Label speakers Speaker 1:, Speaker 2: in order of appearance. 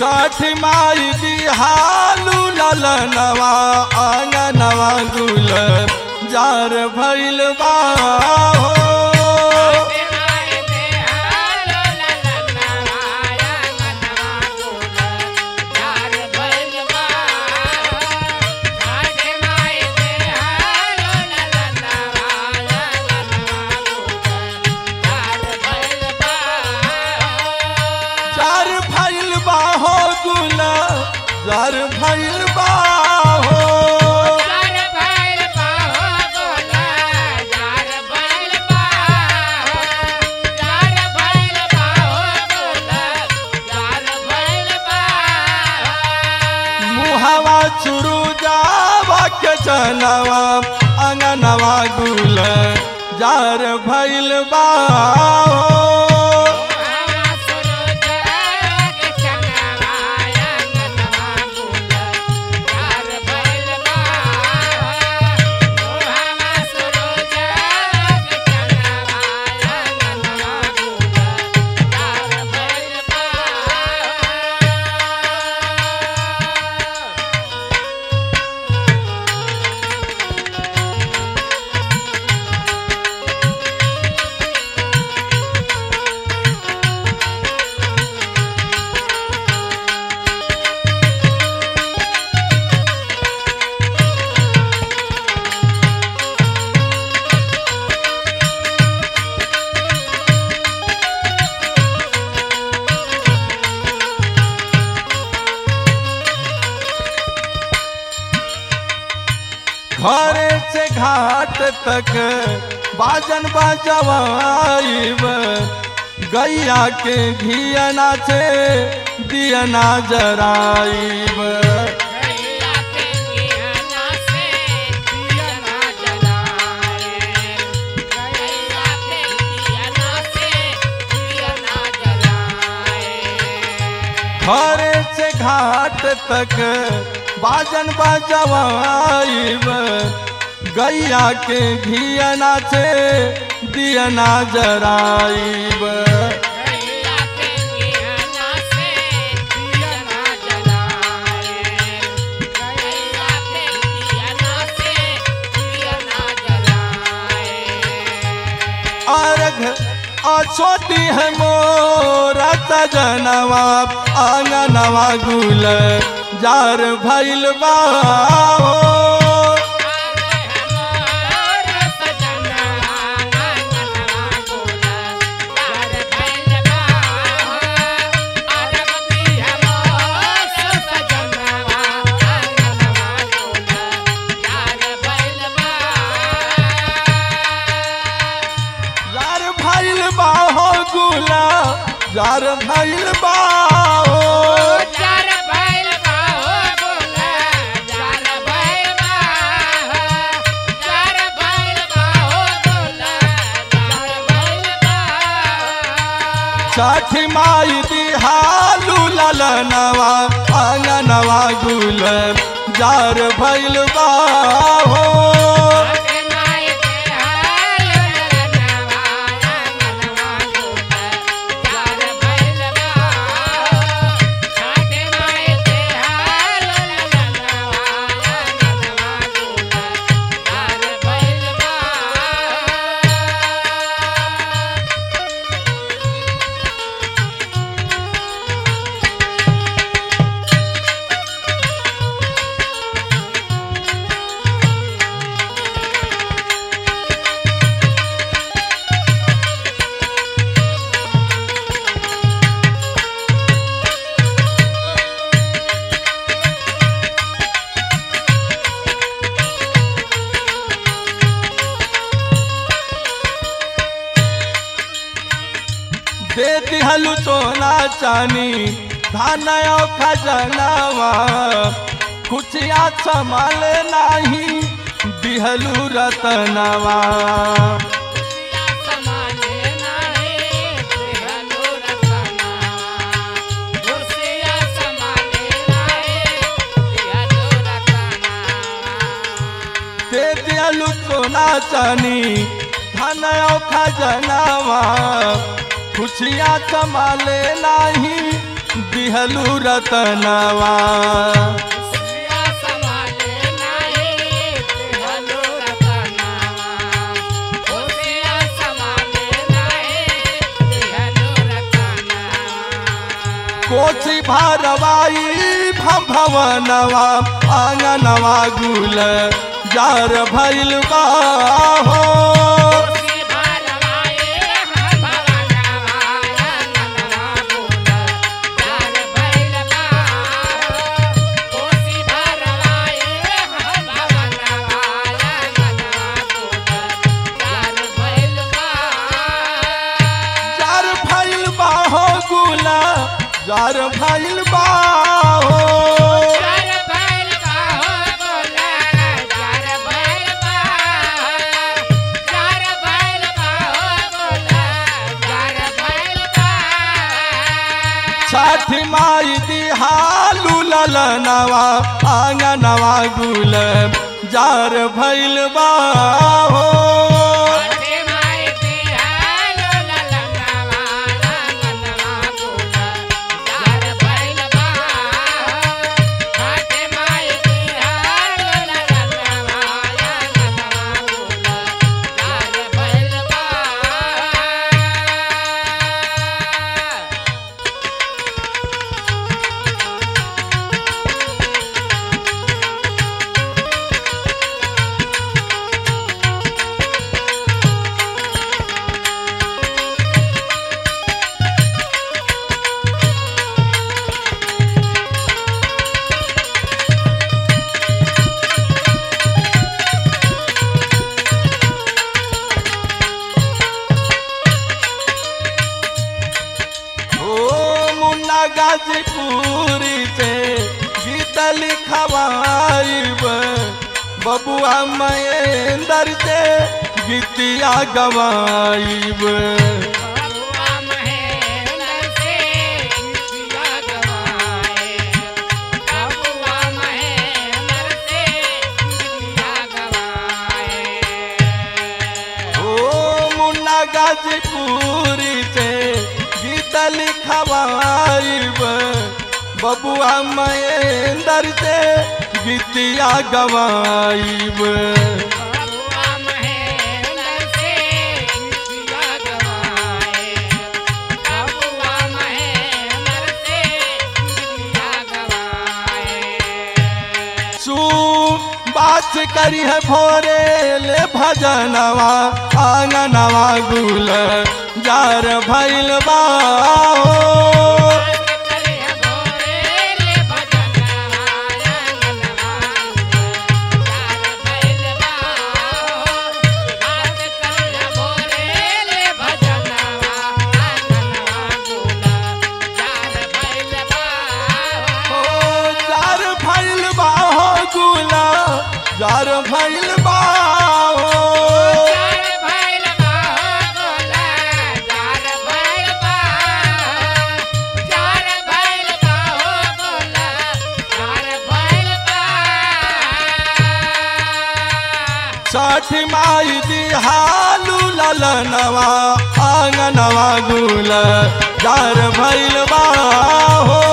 Speaker 1: छठ माई दिहालू ललनवा आंगनवा गुल जार भइल बा हो जार भइल बा हो गुल जार भइल बा हो मुहवा चुरु जावा के जनवा अंगनवा गुल जार भइल बा हो घरे से घाट तक बाजन बजवाइब गैया के घियना से दियना जराइब घरे से घाट तक बाजन बजवाइब गैया के घियना से दियना जराइब अर्घ अछोटी है मोरा सजनवा आंगनवा गुल जार भइल बा हो। जार भइल बा हो गुला जार भइल बा हो। छठ माई दिहालू ललनवा आंगनवा गुल जार भइल बा हो दे दिहलु सोना चानी धान और खजनावा खुशिया संभाल नाही दिहलु रतनवा दे दिहलु सोना चानी धान और खजनावा खुशिया संभाले नाही दिहलू रतनवा
Speaker 2: खुशिया समाले नाही दिहलो रतनावा खुशिया समाले नाही दिहलो रतनावा
Speaker 1: कोची भारवाई भवनवा आंगनवा गुल जार भैल बा हो
Speaker 2: खुशी भरवाए हम भवनवा रंगनवा बोल जार भैल बा खुशी भरवाए हम भवनवा रंगनवा बोल जार भैल बा
Speaker 1: जार भैल बा हो गुला जार भैल बा हो
Speaker 2: जार भैल बा हो बोला जार भैल बा जार भैल बा हो बोला जार भैल बा
Speaker 1: छठ माई दिहालू ललनवा आंगनवा गुल जार भैल बा हो
Speaker 2: अरे माय बिहालो ललनवा रंगनवा बोला जार भैल बा अरे माय बिहालो ललनवा रंगनवा बोला जार भैल बा
Speaker 1: ओ मुन्ना गाजीपुरी से गीत लिखवाइब बबुआ महेंद्र से गीतिया गवाइब
Speaker 2: बबुआ महेंद्र से गीतिया गवाए बबुआ महेंद्र से गीतिया गवाए
Speaker 1: ओ मुन्ना गाजीपुरी से गीत लिखवाइब बबुआ महेंद्र से गीतिया गवाइब
Speaker 2: बबुआ महेंद्र से गीतिया गवाए बबुआ महेंद्र से गीतिया गवाए
Speaker 1: सू बात करी है भोरे ले भजनवा आंगनवा गुल जार भैल बा हो ओ जार भैल बा हो गुला जार भैल बा हो छठ माई दिहालू ललनवा आंगनवा गुल जार भैल बा हो